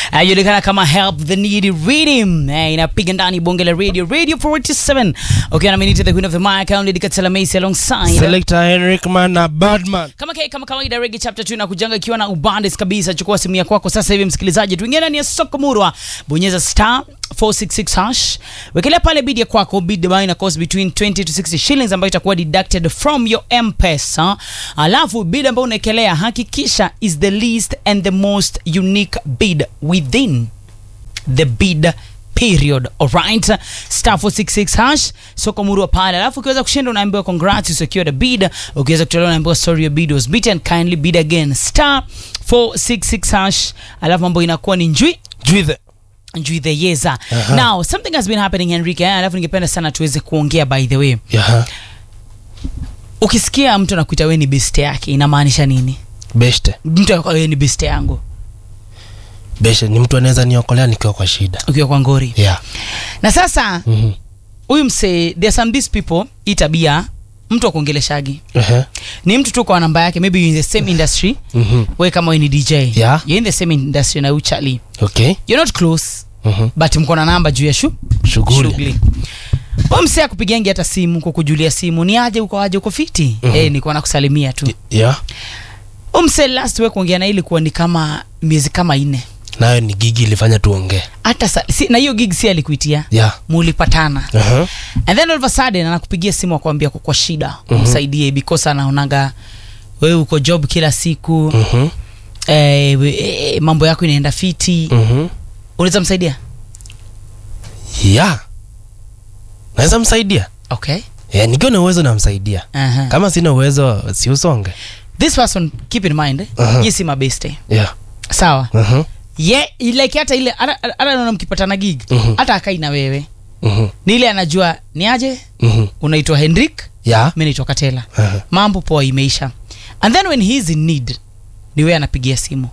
anajulikana kama help the needy rhythm eh, inapiga ndani bonge la radio radio 47 ukiwa na minute the queen of the mic only dikatela mace alongside Selector Henrik Man na Badman. kama ke, kama kawaida regi chapter 2 inakujanga ikiwa na ubandis kabisa chukua simu ya kwako sasa hivi msikilizaji tuingie ndani ya soko murwa bonyeza star 466 hash wekelea pale bid ya kwako bid ambayo ina cost between 20 to 60 shillings ambayo itakuwa deducted from your mpesa alafu bid ambayo unaekelea hakikisha is the least and the most unique bid within the bid period alright star 466 hash soko murua pale alafu ukiweza kushinda unaambiwa congrats you secured a bid ukiweza kutolewa unaambiwa sorry your bid was beaten kindly bid again star 466 hash alafu mambo inakuwa ni njui Juithe. njui the yeza Aha. now something has been happening henrike eh, alafu ningependa sana tuweze kuongea by the way Yaha. ukisikia mtu anakuita we ni best yake inamaanisha nini Beshte. mtu anakuwa we ni best yangu Beshte ni mtu anaweza niokolea nikiwa kwa shida. ukiwa kwa ngori Yeah. na sasa Mhm. huyu msee there are some these people hii tabia mtu akuongeleshagi Ehe. ni mtu tu kwa namba yake maybe you're in the same industry Mhm. we kama we ni dj Yeah. you're in the same industry na uchali Okay. you're not close Mhm. but mko na namba juu ya shu Shughuli. shughuli huyu msee akupigiangi hata simu kukujulia simu ni aje uko aje uko fiti Mhm. eh nilikuwa nakusalimia tu Yeah. huyu msee last week kuongea na yeye ilikuwa ni kama miezi kama nne Nayo ni gigi ilifanya tuongee. hata sa, si, na hiyo gig si alikuitia Yeah. mulipatana Aha. and then all of a sudden anakupigia simu akwambia kwa shida Mhm. umsaidie because anaonaga wewe uko job kila siku Mhm. eh, we- eh, mambo yako inaenda fiti Mhm. unaweza msaidia Yeah. Naweza msaidia. okay Yeah, nikiwa na uwezo namsaidia. uh-huh. Kama sina uwezo si usonge. this person keep in mind eh? Uh-huh. ye si mabeste Yeah. sawa Mhm. ye like hata ile hata hata naona mkipatana gig Mhm. hata akai na wewe Mhm. ni ile anajua ni aje Mhm. unaitwa hendrik Yeah. mi naitwa katela Aha. mambo poa imeisha and then when he is in need ni wewe anapigia simu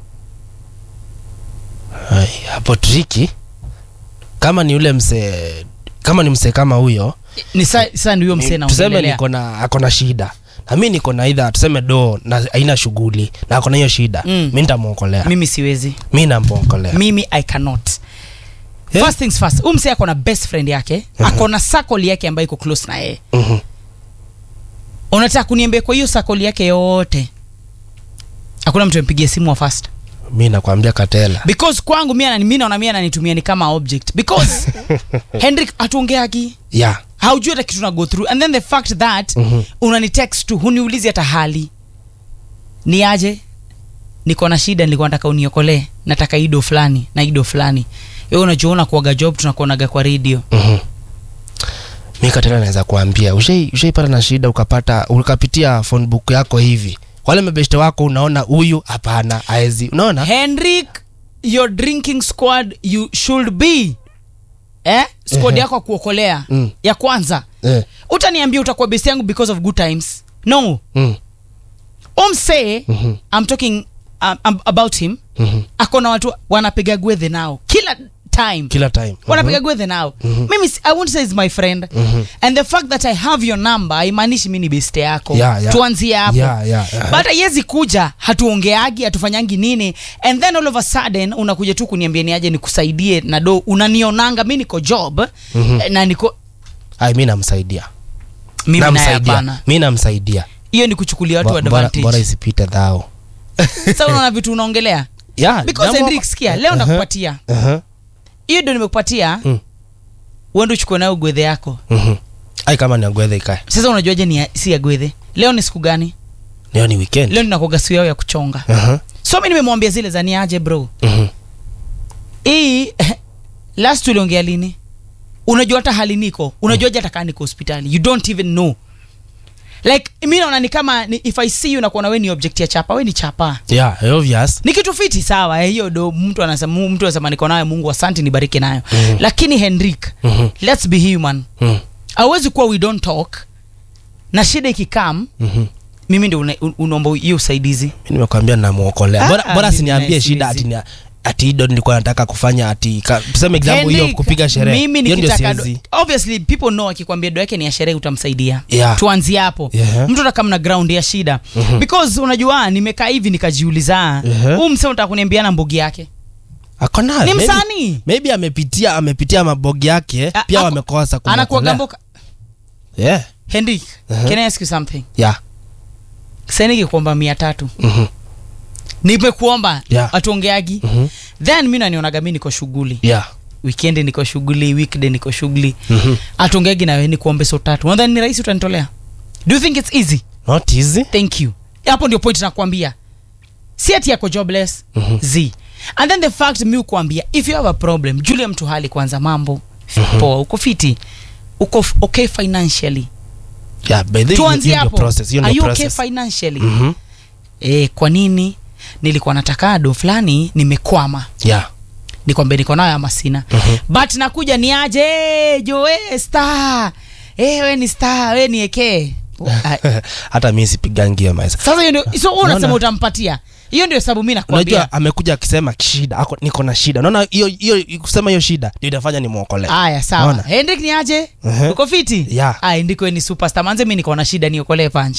Ai, hapo triki kama ni ule msee kama ni msee kama huyo ni sa, sa ndio msee ni- tuseme naongelelea niko na ako na shida na mi niko na idha tuseme do na haina shughuli na ako na hiyo shida Mm. mi nitamwokolea mimi siwezi mi namwokolea mimi i cannot Yeah. first things first huyu msee ako na best friend yake Mhm. ako na sakoli yake ambayo iko close na yeye Mhm. unataka kuniambia kwa hiyo sakoli yake yote hakuna mtu ampigia simu wa fast mi nakwambia katela because kwangu mi anani- mi naona mi ananitumia ni kama object because hendrik hatuongeagi yeah. haujui hata kitu na go through and then the fact that Mhm. unani text tu huniulizi hata hali ni aje niko na shida nilikuwa nataka uniokolee nataka ido fulani na ido fulani wewe unachoona kuaga job tunakuonaga kwa radio Mhm. mi katela naweza kuambia ushai- ushaipata na shida ukapata ukapitia phone book yako hivi wale mabeshte wako unaona huyu hapana aezi unaona henrik your drinking squad you should be eh? squad Ehe. yako ya kuokolea Mm. ya kwanza eh. utaniambia utakuwa best yangu because of good times no mm. umsee Mhm. i'm talking um, um, about him Mhm. akona watu wanapiga gwedhe nao kila time kila time wanapiga gwedhe nao Mhm. mimi si- i won't say is my friend Mhm. and the fact that i have your number haimaanishi mi ni beste yako Yeah, yeah. tuanzie hapo Yeah, yeah, uh-huh. but haiwezi kuja hatuongeagi hatufanyangi nini and then all of a sudden unakuja tu kuniambia niaje nikusaidie na do unanionanga mi niko job Mhm. eh, na niko ai mi namsaidia mimi naye namsaidia hapana mi namsaidia hiyo ni kuchukulia watu Bo- bora, bora advantage isipite dhao sasa unaona vitu unaongelea yeah, because jambo- Hendrik sikia leo Uh-huh, ndakupatia uh-huh, hiyo ndio nimekupatia Mm. uende uchukue nayo gwedhe yako mhm. ai kama ni agwedhe ikae sasa unajuaje ni ya- si ya gwedhe leo ni siku gani leo ni weekend leo ninakoga siku yao ya kuchonga uh-huh, so mi nimemwambia zile za niaje bro mhm. hii last uliongea lini unajua hata hali niko unajuaje hata kaa niko hospitali you don't even know like mi naona ni kama ni, if i see you nakuona we ni object ya chapa we ni chapa yeah obvious ni kitu fiti sawa eh, hiyo do mtu anasema mu- mtu anasema niko nayo mungu asante nibariki nayo Mhm. lakini henrik Mhm, let's be human mhm, awezi kuwa we don't talk na shida ikikam mhm. mimi ndio una- un- unaomba hiyo usaidizi mi nimekwambia namwokolea Ah, bora, bora mimi siniambie naye shida siwezi. ati ni- ati ido nilikuwa nataka kufanya ati ka- tuseme example hiyo Henrik, kupiga sherehe mimi hiyo ndio nikitaka do- siwezi obviously people know akikwambia do yake ni ya sherehe utamsaidia Yeah. tuanzie hapo Yeah. mtu ataka mna ground ya shida Mhm. because unajua nimekaa hivi nikajiuliza Yeah. huu msee unataka kuniambiana mbogi yake ako nayo ni Maybe- msanii maybe amepitia amepitia mabogi yake A- pia ako- wamekosa anakuwa kumwokolea. gambo yeah. henrik Uh-huh. can i ask you something yeah. sainiki kuomba mia tatu Mhm. nimekuomba Yeah. atuongeagi Mhm. then mi nanionaga mi niko shughuli yeah. wikendi niko shughuli weekday niko shughuli Mhm. atuongeagi nawe ni kuombe so tatu nadhani ni rahisi utanitolea do you think it's easy not easy thank you hapo ndio point nakwambia si ati yako jobless Mhm. z and then the fact mi ukuambia if you have a problem julia mtu hali kwanza mambo poa uko fiti uko f- okay financially yeah, by the way, tuanzie hiyo ndio hapo process, hiyo are ndio you okay process. financially Mhm. eh, kwa nini nilikuwa nataka do fulani nimekwama yeah. nikwambia niko nayo ama sina Mhm. but nakuja ni aje jo we star eh, we ni star we ni ekee hata mi sipigangi hiyo maisa sasa hiyo ndio so wewe unasema Unaona? utampatia hiyo ndio sababu mi nakwambia unajua amekuja akisema shida ako niko na shida unaona hiyo hiyo kusema hiyo shida ndio itafanya nimwokolee aya sawa Unaona? hendrik ni aje Mhm. uko fiti Yeah. aya ndiko ni superstar manze mi niko na shida niokolee punch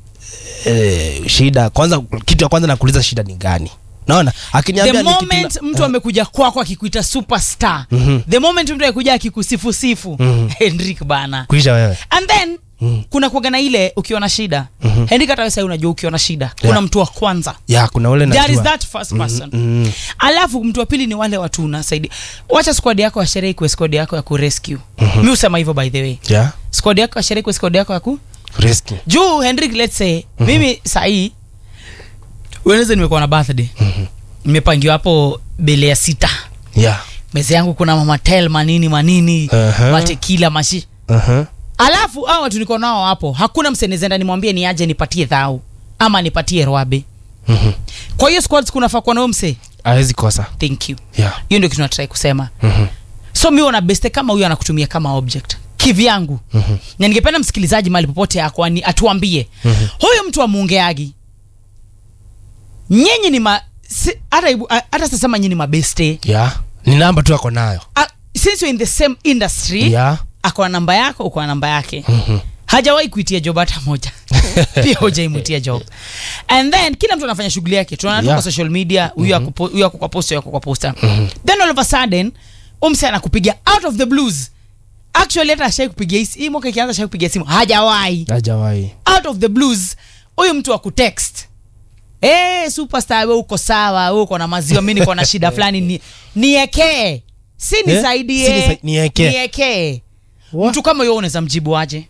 eh, shida kwanza kitu ya kwanza nakuuliza shida ni gani naona the akiniambia ni kitu moment na- mtu amekuja kwako akikuita superstar Mhm. the moment mtu akikuja akikusifusifu Mhm. hendrik bana kuisha wewe and then Mhm. kuna kuaga na ile ukiwa na shida Mhm. hendrik hata wewe sasa unajua ukiwa na shida kuna Yeah. mtu wa kwanza ya kuna ule there is najua that first person Mhm. alafu mtu wa pili ni wale watu unasaidia wacha squad yako ya sherehe ikuwe squad yako ya kurescue mi husema hivyo by the way yeah squad yako ya sherehe ikuwe squad yako ya ku riski juu henrik let's say mimi sahii weneze nimekuwa na birthday nimepangiwa hapo bele ya sita yeah meza yangu kuna mamatel manini manini Aha. matekila mashi uh-huh. alafu hao watu niko nao hapo hakuna msenezenda nimwambie ni aje nipatie dhau ama nipatie rwabe Mhm. kwa hiyo squads kunafaa kuwa nao mse hawezi kosa thank you yeah hiyo ndio kitu natrai kusema Mhm. so mi ona beste kama huyo anakutumia kama object kivyangu Mhm. na ningependa msikilizaji mali popote ako ani- atuambie Mhm. huyu mtu amuongeagi nyinyi ni ma si- hata ibu- a- hata sasema nyinyi ni mabeste yeah ni namba tu ako nayo A- since you're in the same industry yeah ako na namba yako uko na namba yake Mhm. hajawahi kuitia job hata moja pia hujaimutia job and then kila mtu anafanya shughuli yake tunaona tu Yeah. kwa social media huyu ako- huyu ako kwa posta huyu ako kwa posta then all of a sudden umse anakupigia out of the blues actually hata ashai kupigia hii- hii mwaka ikianza ashai kupigia simu hajawahi hajawahi out of the blues huyu mtu wa kutext hey, superstar we uko sawa we uko na maziwa mi niko na shida fulani ni, niekee si nisaidie Si nisa- niekee. niekee What? mtu kama huyo unaweza mjibu aje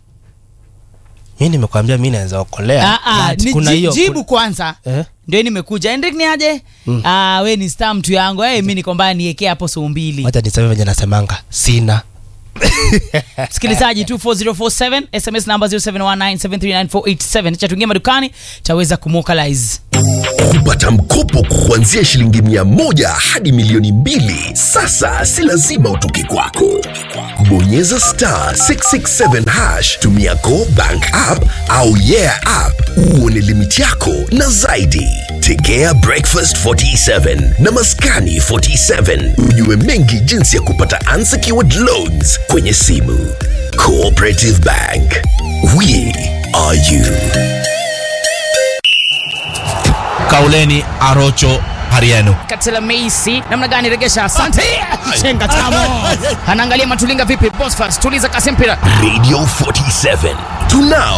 mi nimekwambia mi naweza okolea Ah, ah, But ni kuna ji- hiyo jibu kwanza kuna- eh? ndio nimekuja Hendrik ni aje Mm. ah, we ni star mtu yangu hey, mi niko mbaya niekee hapo suu mbili wacha niseme venye nasemanga sina msikilizaji 24047 sms namba 0719739487 cha tuingia madukani taweza kumwokalize kupata mkopo kuanzia shilingi mia moja hadi milioni mbili sasa si lazima utoke kwako bonyeza star 667 hash tumia go bank app au yeah app uone limiti yako na zaidi tegea breakfast 47 na maskani 47 ujue mengi jinsi ya kupata unsecured loans kwenye simu cooperative bank we are you kauleni arocho hariano katela meisi namna gani regesha asante chenga tamo anaangalia matulinga vipi bosfas tuliza kasi mpira radio 47 tunao